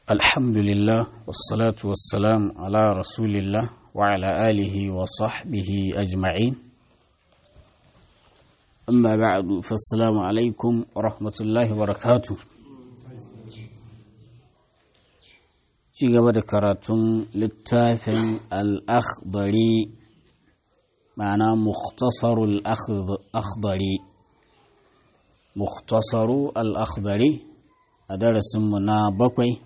الحمد لله والصلاة والسلام على رسول الله وعلى آله وصحبه أجمعين أما بعد فالسلام عليكم ورحمة الله وبركاته ci gaba da karatun littafin al'akhdari ma'ana mukhtasarul akhdari mukhtasaru al'akhdari a darasinmu na bakwai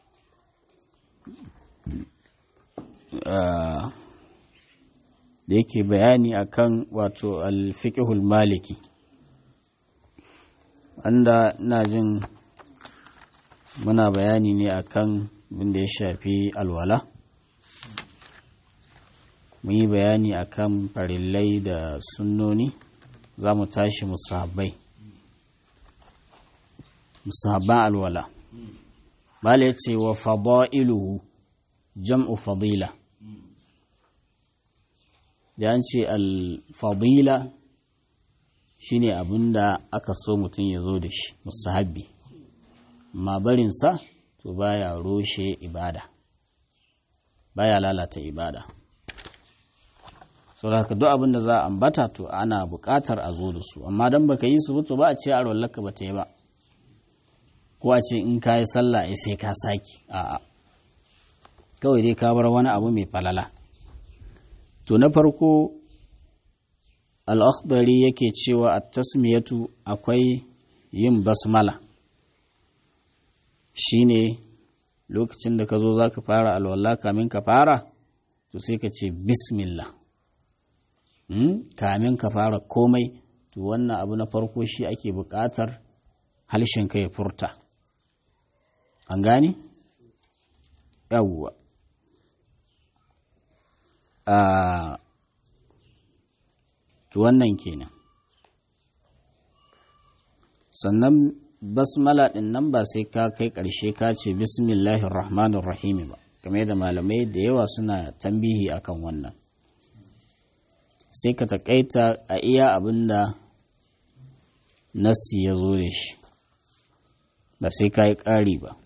da yake bayani akan wato alfiƙihul maliki wanda ina jin muna bayani ne akan abinda ya shafi alwala mun yi bayani akan farillai da sunnoni za mu tashi musahabbai musahabban alwala bala ya ce wa fada'iluhu jam'u fadila da an ce alfadila shine abinda aka so mutum ya zo da shi musahabbi ma barinsa to baya roshe ibada baya lalata ibada so da duk abin da za a ambata to ana buƙatar a zo da su amma don baka yi su to ba a ce a rollaka ba ta yi ba ko a ce in ka yi sallah sai ka saki a'a kawai dai ka bar wani abu mai falala to na farko al'akhdari yake cewa a tasmiyatu akwai yin basmala shine lokacin da ka zo za ka fara alwala kamin ka fara to sai ka ce bismillah kamin ka fara komai to wannan abu na farko shi ake buƙatar ka ya furta an gane? yawwa a to wannan kenan sannan basmala ɗin nan ba sai ka kai ƙarshe ka ce bismillahir rahmanir rahimi ba game da malamai da yawa suna tambihi akan wannan sai ka taƙaita a iya abin da nassi ya zo da shi ba sai ka yi ƙari ba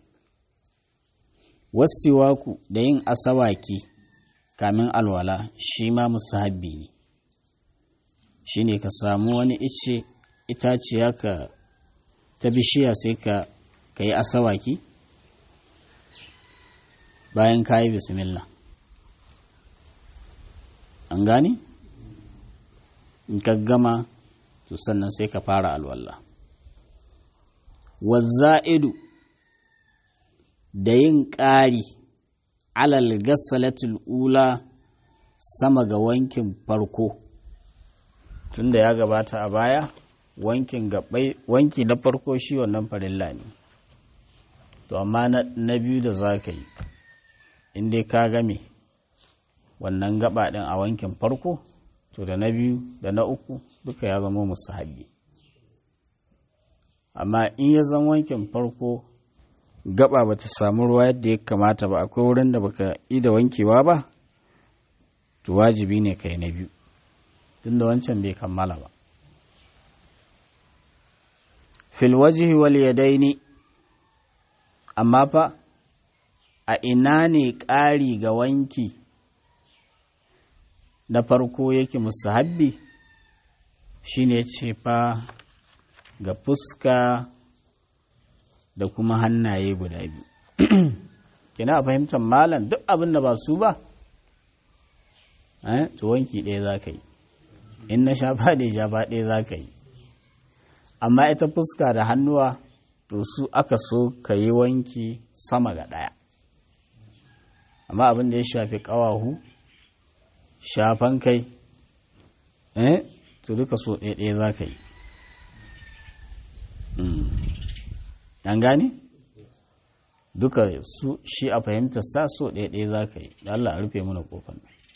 wasu da yin asawaki kamin alwala shi ma musahabbi ne shi ne ka samu wani ice itaciya ka ta bishiya sai ka ka yi asawaki bayan ka yi bismillah an gane in ka gama to sannan sai ka fara alwallah wazza'idu da yin ƙari alal gasalatul ula sama ga wankin farko tunda ya gabata a baya wankin gabai wanki na farko shi wannan farilla ne to amma na biyu da za ka yi in dai ka game wannan gaba ɗin a wankin farko to da na biyu da na uku duka ya zama musu haɗi amma in ya zama wankin farko gaba ba ta samu ruwa yadda ya kamata ba akwai wurin da baka yi da wankewa ba to wajibi ne kai na biyu tunda wancan bai kammala ba fil wajhi wal yadaini amma fa a ina ne ƙari ga wanki na farko yake musahabbi shine ce fa ga fuska da kuma hannaye guda biyu kina fahimtar malam duk abin da ba su ba to wanki ɗaya za ka yi in na shafa ne shafa ɗaya za ka yi amma ita fuska da hannuwa to su aka so ka yi wanki sama ga ɗaya amma abin da ya shafi ƙawahu shafan kai eh to duka so ɗaya ɗaya za ka yi an gane duka su shi a fahimtar sa so ɗaya ɗaya za ka yi da Allah a rufe mana ƙofar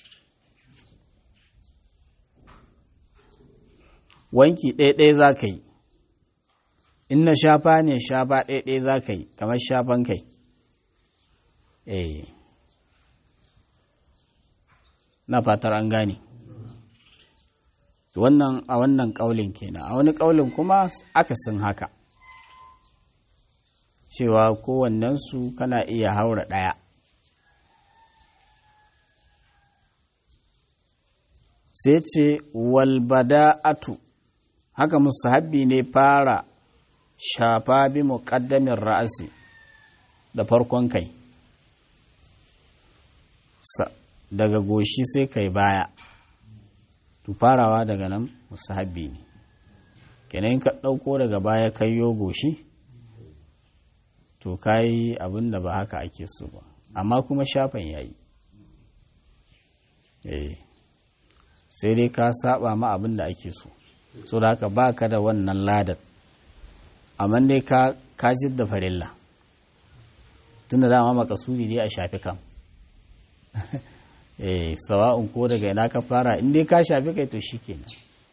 wanki ɗaya ɗaya za ka yi in na shafa ne shafa ɗaya ɗaya za ka yi kamar shafan kai eh na fatar an gane wannan a wannan ƙaulin kenan a wani ƙaulin kuma akasin haka cewa kowannensu kana iya haura ɗaya sai ce walbada'atu haka musahabbi ne fara shafa bi muƙaddamin ra'asi da farkon kai daga goshi sai kai baya to farawa daga nan musahabbi ne kenan ka ɗauko daga baya kaiyo goshi to kayi abin da ba haka ake so ba amma kuma shafan yayi eh sai dai ka saba ma abin da ake so so da haka baka da wannan ladar amma dai ka ka da farilla tunda dama makasudi dai a shafi kam eh sawa'un ko daga ina ka fara in dai ka shafi kai to shikenan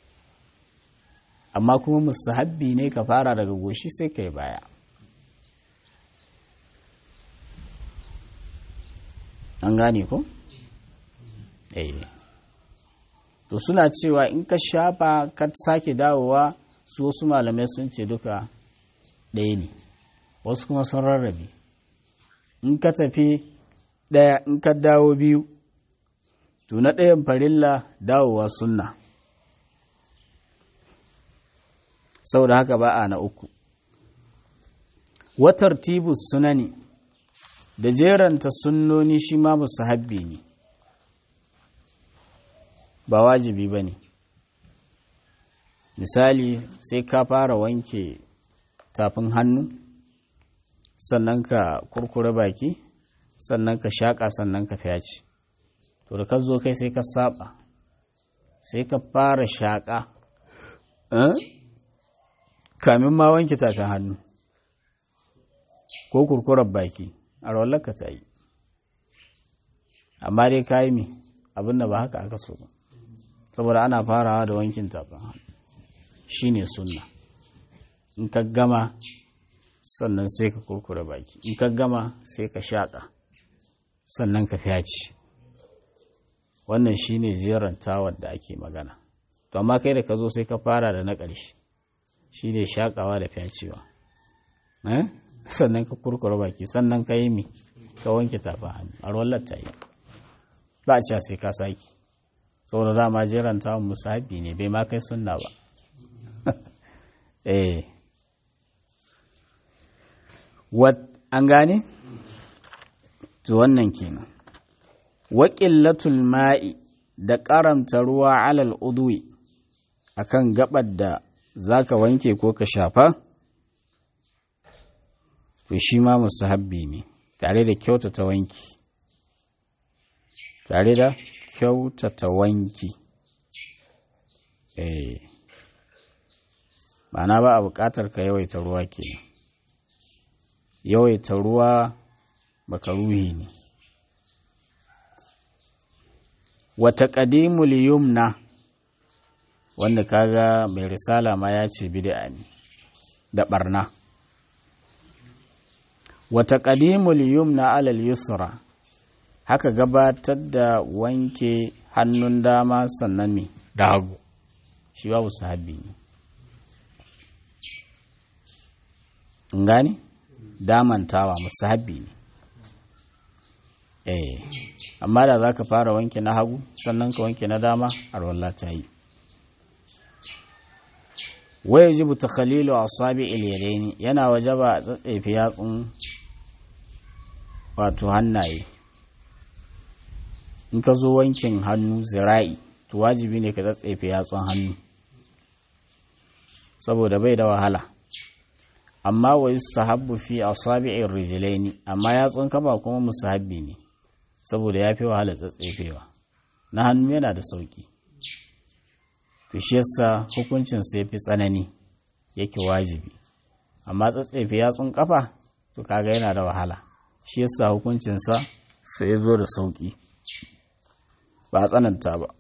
amma kuma musahabbi ne ka fara daga goshi sai kai baya an gane ko eh to suna cewa in ka shafa ka sake dawowa su wasu malamai sun ce duka ɗaya ne wasu kuma sun rarrabe in ka tafi ɗaya in ka dawo biyu to na ɗayan farilla dawowa sunna saboda haka ba a na uku watar tibus sunani da jeranta sunnoni shi ma musu habbi ne ba wajibi ba ne misali sai ka fara wanke tafin hannu sannan ka kurkure baki sannan ka shaƙa sannan ka fyaci to da ka zo kai sai ka saba sai ka fara shaƙa kamin ma wanke tafin hannu ko kurkurar baki a rawar ta yi amma dai ka yi mi abin da ba haka aka so ba saboda ana farawa da wankin tafin hannu shi ne sunna in ka gama sannan sai ka kurkure baki in ka gama sai ka shaƙa sannan ka fyaci wannan shi ne jerantawar da ake magana to amma kai da ka zo sai ka fara da na ƙarshe shi ne shaƙawa da fyacewa sannan ka kurkure baki sannan ka yi mi ka wanke tafin hannu a ruwan ta yi ba a cewa sai ka saki saboda dama jerantawan musahabi ne bai ma kai sunna ba eh wat an gane to wannan kenan wa qillatul ma'i da karamta ruwa alal udwi akan gabar da zaka wanke ko ka shafa to shi ma musahabbi ne tare da kyautata wanki tare da kyautata wanki eh ma'ana ba a buƙatar ka yawaita ruwa kenan yawaita ruwa makaruhi ne wata ƙadimul yumna wanda kaga mai risala ma ya ce bid'a ne da barna wata ƙadimul yumna alal yusra haka gabatar da wanke hannun dama sannan me da hagu shi babu sahabi ne gani damantawa musahabi ne eh amma da za ka fara wanke na hagu sannan ka wanke na dama arwalla ta yi waya jibu ta khalilu a sabi iliyareni yana waje ba a tsatsefi yatsun wato hannaye in ka zo wankin hannu zira'i to wajibi ne ka tsatsefe yatsun hannu saboda bai da wahala amma wa yustahabbu fi asabi'ir rijlaini amma yatsun kafa kuma musahabbi ne saboda ya fi wahala tsatsefewa na hannu yana da sauki to shi yasa hukuncin sai fi tsanani yake wajibi amma tsatsefe yatsun kafa to kaga yana da wahala shi yasa hukuncin sa sai ya zo da sauki ba a tsananta ba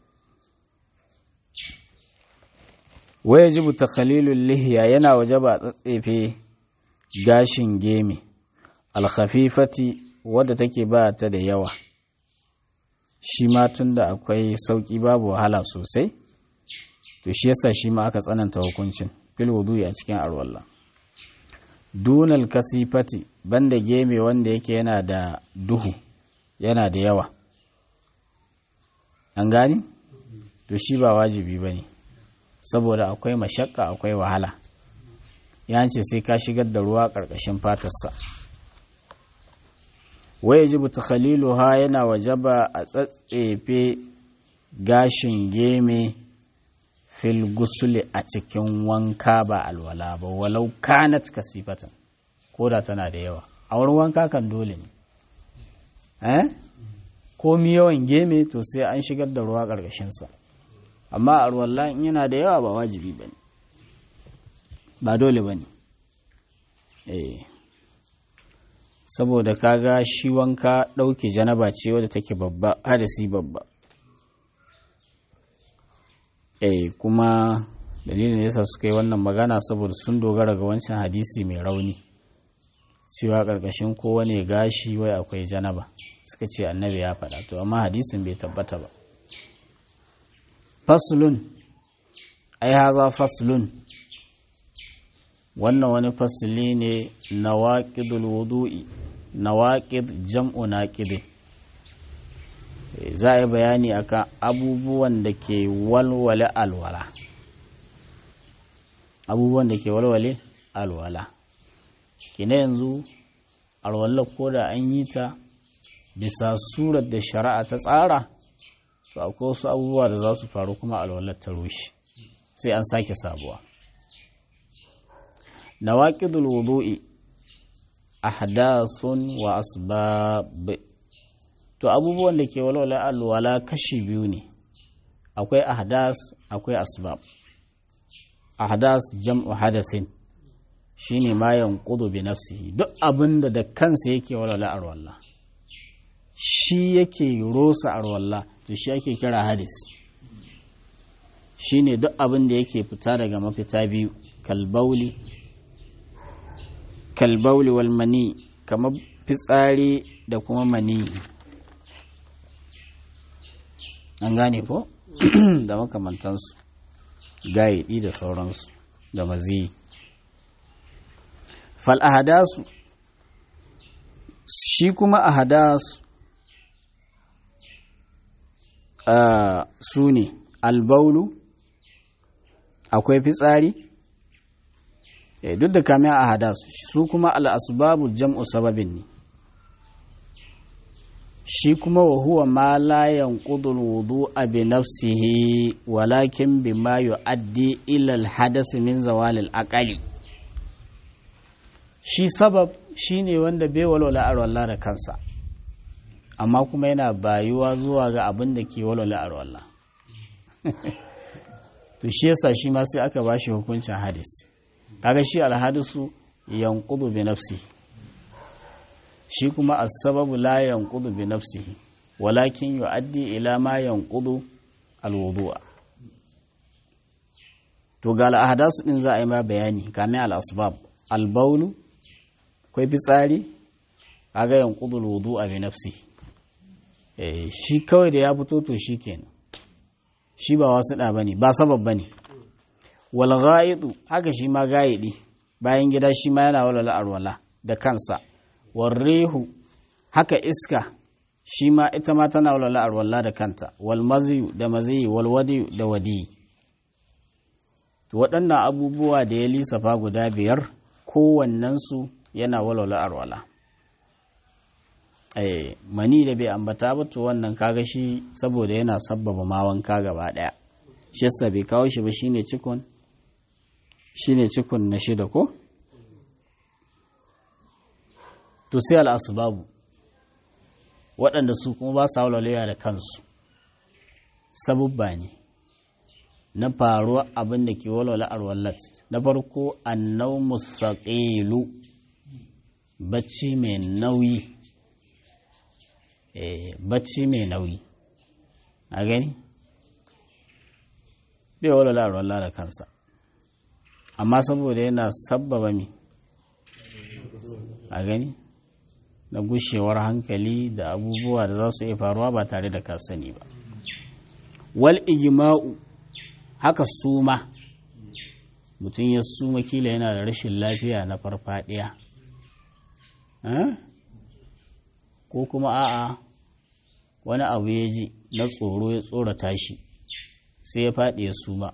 waya jibu takhalilul lihiya yana waje ba tsatsefe gashin geme alkhafifati wadda take ba ta da yawa shi ma tun da akwai sauƙi babu wahala sosai to shi yasa shi ma aka tsananta hukuncin fil wudu'i a cikin arwalla dunal kasifati banda geme wanda yake yana da duhu yana da yawa an gani to shi ba wajibi ba ne saboda akwai mashakka akwai wahala ya ce sai ka shigar da ruwa ƙarƙashin fatarsa waya ji buta ha yana wajaba a tsatsefe gashin geme fil gusuli a cikin wanka ba alwala ba walau kanat kasifatan ko da tana da yawa a wurin wanka kan dole ne eh komi yawan geme to sai an shigar da ruwa ƙarƙashinsa amma a alwala in yana da yawa ba wajibi ba ne ba dole ba ne eh saboda kaga shi wanka ɗauke janaba ce wadda take babba hadasi babba eh kuma dalilin da yasa suka yi wannan magana saboda sun dogara ga wancan hadisi mai rauni cewa ƙarƙashin kowane gashi wai akwai janaba suka ce annabi ya faɗa to amma hadisin bai tabbata ba faslun ai haza faslun wannan wani fasili ne na waƙidul wudu'i na waƙid jam'u naƙidin za a yi bayani akan abubuwan da ke walwale alwala abubuwan da ke walwale alwala kina yanzu alwala ko da an yi ta bisa surar da shari'a ta tsara to akwai wasu abubuwa da za su faru kuma alwalar ta rushe sai an sake sabuwa nawaqidul wudu'i ahdathun wa asbab to abubuwan da ke walwala alwala kashi biyu ne akwai ahdas akwai asbab ahdas jam'u hadasin shine ma yanqudu bi nafsihi duk abinda da kansa yake walwala alwala shi yake rosa alwala to shi ake kira hadis shine duk abin da yake fita daga mafita biyu kalbauli kalbauli wal mani kamar fitsari da kuma mani an gane ko da makamantansu gayiɗi da sauransu da mazi fal ahadasu shi kuma ahadasu uh, su ne albaulu akwai fitsari eh, duk da kamiya a hadasu su kuma al'asbabu jam'u sababin ne shi kuma wa huwa ma la yanqudul wudu'a bi nafsihi walakin bima yu'addi ila al-hadath min zawal al-aqali shi sabab shine wanda bai walwala arwalla da kansa amma kuma yana bayuwa zuwa ga abin da ke walwala arwalla to shi yasa shi ma sai aka bashi hukuncin hadis kaga shi alhadisu yanqudu bi nafsihi shi kuma as-sababu la yanqudu bi nafsihi walakin yu'addi ila ma yanqudu al-wudu'a to ga al-ahdasu din za a yi ma bayani kame al-asbab al-bawlu kai fitsari kaga yanqudu al-wudu'a bi nafsihi eh shi kawai da ya fito to shikenan shi ba wasu da bane ba sabab bane wal ghaidu haka shi ma gaidi bayan gida shi ma yana walala arwala da kansa warrehu haka iska shi ma ita ma tana walwala arwalla da kanta wal maziyu da maziyi wal wadiyu da wadi to waɗannan abubuwa da ya lissafa guda biyar kowannensu yana walwala arwala eh mani da bai ambata ba to wannan kaga shi saboda yana sabbaba ma wanka gaba ɗaya shi yasa bai kawo shi ba shine cikon shine cikon na shida ko to sai al'asubabu waɗanda su kuma ba sa walwalewa da kansu sabubba ne na faruwa abin da ke walwala arwallat na farko annau musaƙilu bacci mai nauyi bacci mai nauyi a gani bai walwala arwallah da kansa amma saboda yana sabbaba mi a gani na gushewar hankali da abubuwa da za su iya faruwa ba tare da ka sani ba wal ijma'u haka suma mutum ya suma kila yana da rashin lafiya na farfadiya ko kuma a'a wani abu ya ji na tsoro ya tsorata shi sai ya faɗi ya suma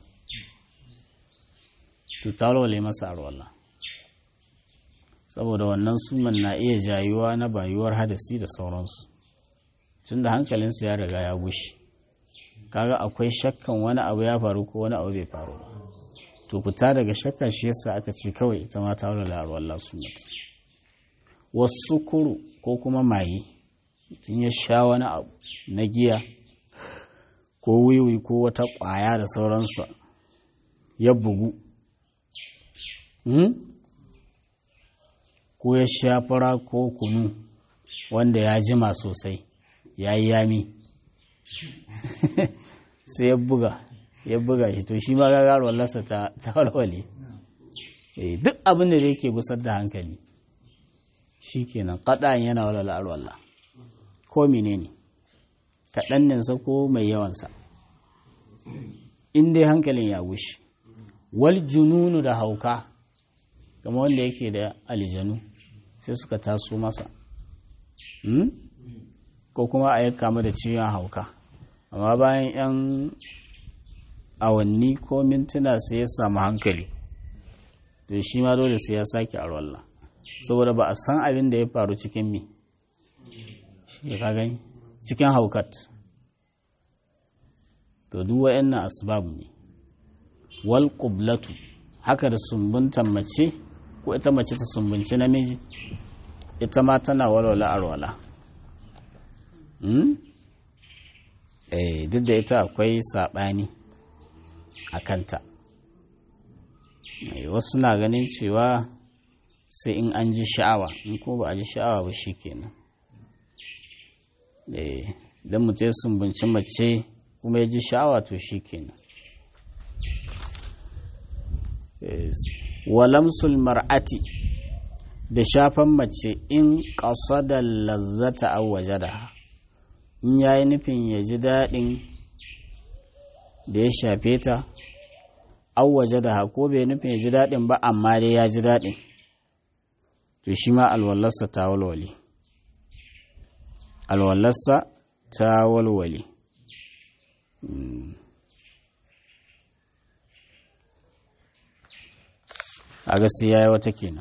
to talwale masa arwallah saboda wannan suman na iya jayuwa na bayuwar hadasi da sauransu tun da hankalinsa ya riga ya gushi kaga akwai shakkan wani abu ya faru ko wani abu bai faru ba to fita daga shakka shi yasa aka ce kawai ita ma ta wula arwallah sumat wasu kuru ko kuma maye tun ya sha wani abu na giya ko wiwi ko wata ƙwaya da sauransu ya bugu ko ya sha fara ko kunu wanda ya jima sosai ya yi yami sai ya buga ya buga shi to shi ma gagarwar lasa ta walwale duk abin da yake gusar da hankali shi kenan kaɗan yana walwala arwallah ko menene kaɗanninsa ko mai yawansa in dai hankalin ya gushi wal jununu da hauka kama wanda yake da aljanu sai suka taso masa ko kuma a yi kama da ciwon hauka amma bayan 'yan awanni ko mintuna sai ya samu hankali to shi ma dole sai ya sake arwallah saboda ba a san abin da ya faru cikin mi shi ka gani cikin haukat to duk wa'annan asbab ne wal qublatu haka da sumbuntan mace ko ita mace ta sumbunci namiji ita ma tana walwala arwala hmm? eh duk da ita akwai saɓani a kanta wasu na ganin cewa sai in an ji sha'awa in ko ba a ji sha'awa ba shi kenan idan mutum ya sumbunci mace kuma ya ji sha'awa to shi kenan walamsul mar'ati da shafan mace in da lazzata aw wajada in yayi nufin ya ji daɗin da ya shafe ta aw wajada ko bai nufin ya ji daɗin ba amma dai ya ji daɗin to shi ma alwallarsa ta walwale alwallarsa ta walwale a gasi ya yi wata kenan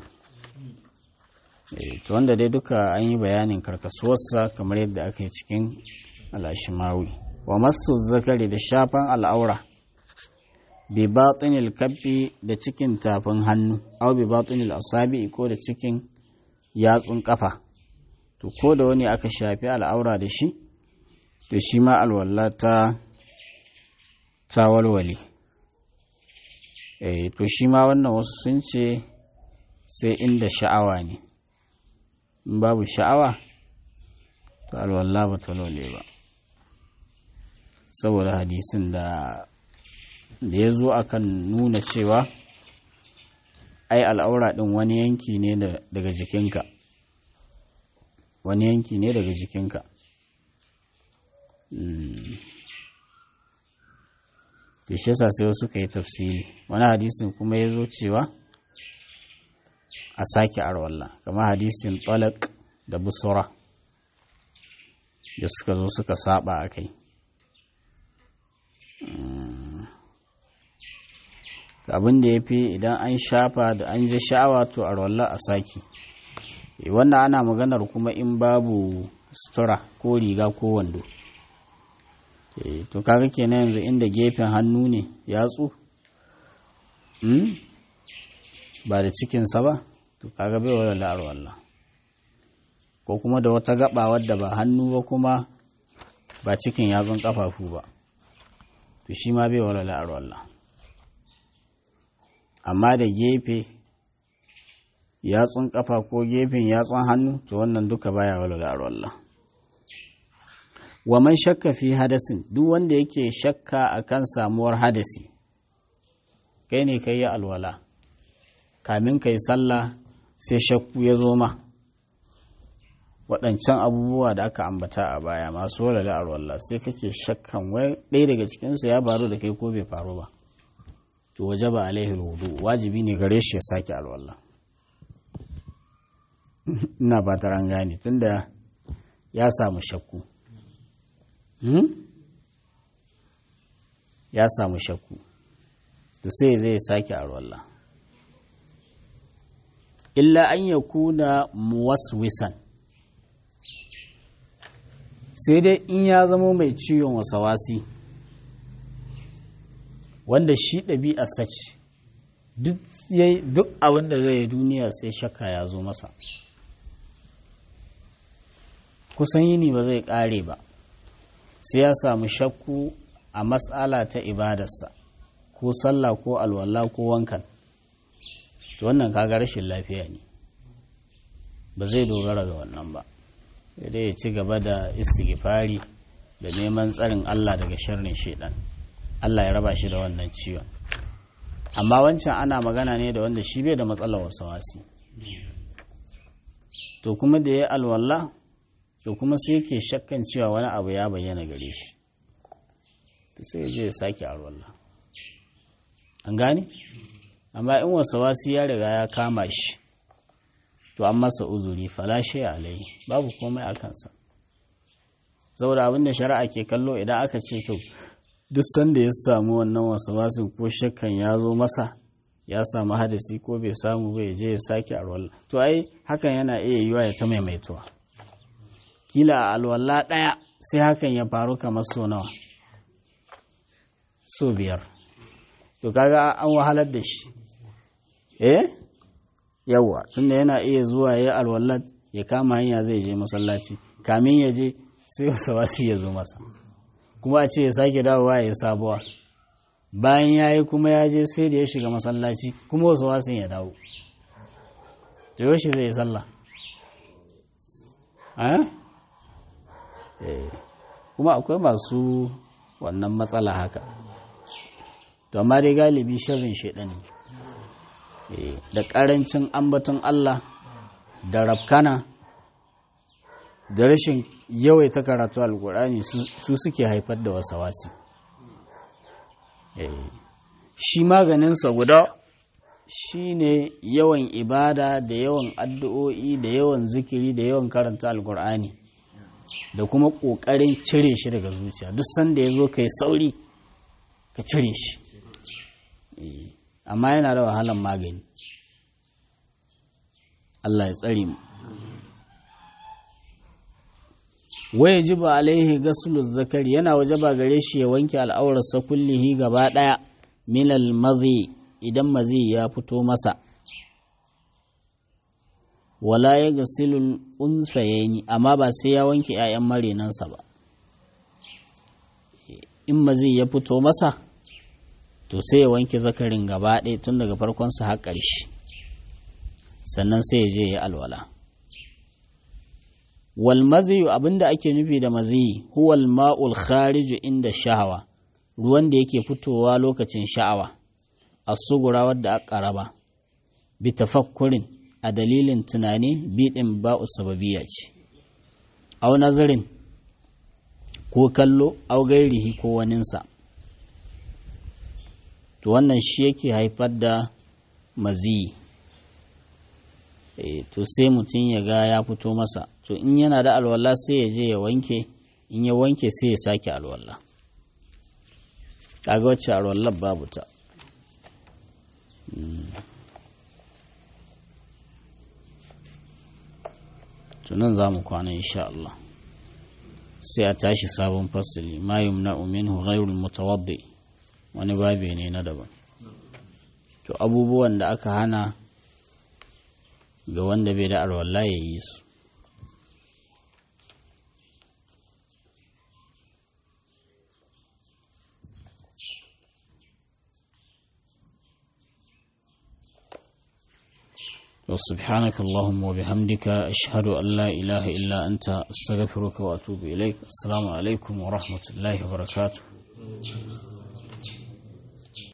to wanda dai duka an yi bayanin karkasuwarsa kamar yadda aka yi cikin alashimawi wa masu zakari da shafan al'aura bi batinil kabbi da cikin tafin hannu au bi batinil asabi ko da cikin yatsun kafa to ko da wani aka shafi al'aura da shi to shi ma alwala ta ta walwale eh to shi ma wannan wasu sun ce sai inda sha'awa ne in babu sha'awa to alwala ba ta walwale ba saboda hadisin da da ya zo akan nuna cewa ai al'aura ɗin wani yanki ne daga jikinka wani yanki ne daga jikinka da shi yasa sai wasu ka yi tafsiri wani hadisin kuma ya zo cewa a sake arwalla kama hadisin talak da busura da suka zo suka saba a kai abin da ya fi idan an shafa da an ji sha'awa to a rolla a saki wannan ana maganar kuma in babu sutura ko riga ko wando to kaga kenan yanzu inda gefen hannu ne yatsu ba da cikinsa ba to kaga bai wala la'ar wallah ko kuma da wata gaba wadda ba hannu ba kuma ba cikin yatsun kafafu ba to shi ma bai wala la'ar wallah amma da gefe yatsun kafa ko gefen yatsun hannu to wannan duka baya walwala Allah wa man shakka fi hadasin duk wanda yake shakka akan samuwar hadasi kai ne kai ya alwala kamin kai sallah sai shakku ya zo ma waɗancan abubuwa da aka ambata a baya masu walwala alwala sai kake shakkan wai ɗaya daga cikinsu ya faru da kai ko bai faru ba to waje ba alaihi wudu wajibi ne gare shi ya sake alwala ina fatar an gane tunda ya samu shakku ya samu shakku to sai zai sake alwala illa an ya kuna muwaswisan sai dai in ya zama mai ciwon wasawasi wanda shi ɗabi'a sace duk abin da zai duniya sai shakka ya zo masa kusan yini ba zai ƙare ba sai ya samu shakku a matsala ta ibadarsa ko sallah ko alwala ko wankan to wannan kaga rashin lafiya ne ba zai dogara ga wannan ba dai ya ci gaba da istighfari da neman tsarin Allah daga sharrin shaidan Allah ya raba shi da wannan ciwon amma wancan ana magana ne da wanda shi bai da matsalar wasawasi to kuma da ya alwala to kuma sai yake shakkan cewa wani abu ya bayyana gare shi to sai ya je ya sake alwala an gane amma in wasawasi ya riga ya kama shi to an masa uzuri falashe alai babu komai a kansa saboda abin da shari'a ke kallo idan aka ce to duk sanda ya samu wannan wasawasin ko shakkan ya zo masa ya samu hadasi ko bai samu bai je ya sake alwala to ai hakan yana iya yiwa ya ta maimaituwa kila a alwala ɗaya sai hakan ya faru kamar so nawa so biyar to kaga an wahalar da shi eh yawa tunda yana iya zuwa ya alwallat ya kama hanya zai je masallaci kamin ya je sai wasa wasu ya zo masa kuma a ce ya sake dawowa ya sabuwa bayan ya yi kuma ya je sai da ya shiga masallaci kuma wasu wasu ya dawo to yaushe zai yi sallah kuma akwai masu wannan matsala haka to amma dai galibi shirin shaidan ne da ƙarancin ambaton Allah da rafkana da rashin yawaita karatu alkur'ani su suke haifar da wasawasi shi maganinsa guda shi ne yawan ibada da yawan addu'o'i da yawan zikiri da yawan karanta alkur'ani da kuma ƙoƙarin cire shi daga zuciya duk sanda ya zo ka yi sauri ka cire shi amma yana da wahalan magani Allah ya tsare mu waya ji ba alaihi gasulu zakari yana waje ba gare shi ya wanke al'aurarsa kullihi gaba ɗaya minal mazi idan mazi ya fito masa wala ya gasilul unsayeni amma ba sai ya wanke 'ya'yan marinansa ba in mazi ya fito masa to sai ya wanke zakarin gaba ɗaya tun daga farkonsa har ƙarshe sannan sai ya je ya alwala wal maziyu abinda ake nufi da maziyi huwal ma'ul khariju inda shahawa ruwan da yake fitowa lokacin sha'awa a sugura wadda aka raba bi tafakkurin a dalilin tunani biɗin ba'u sababiyya ce au nazarin ko kallo au gairihi ko waninsa to wannan shi yake haifar da maziyi e, to sai mutum ya ga ya fito masa to in yana da alwala sai ya je ya wanke in ya wanke sai ya sake alwala kaga wacce alwallar babu ta tunan za mu kwana insha Allah sai a tashi sabon fasili ma yumna'u minhu ghayrul mutawaddi wani babe ne na daban to abubuwan da aka hana ga wanda bai da alwala ya yi su وسبحانك اللهم وبحمدك أشهد أن لا إله إلا أنت أستغفرك وأتوب إليك السلام عليكم ورحمة الله وبركاته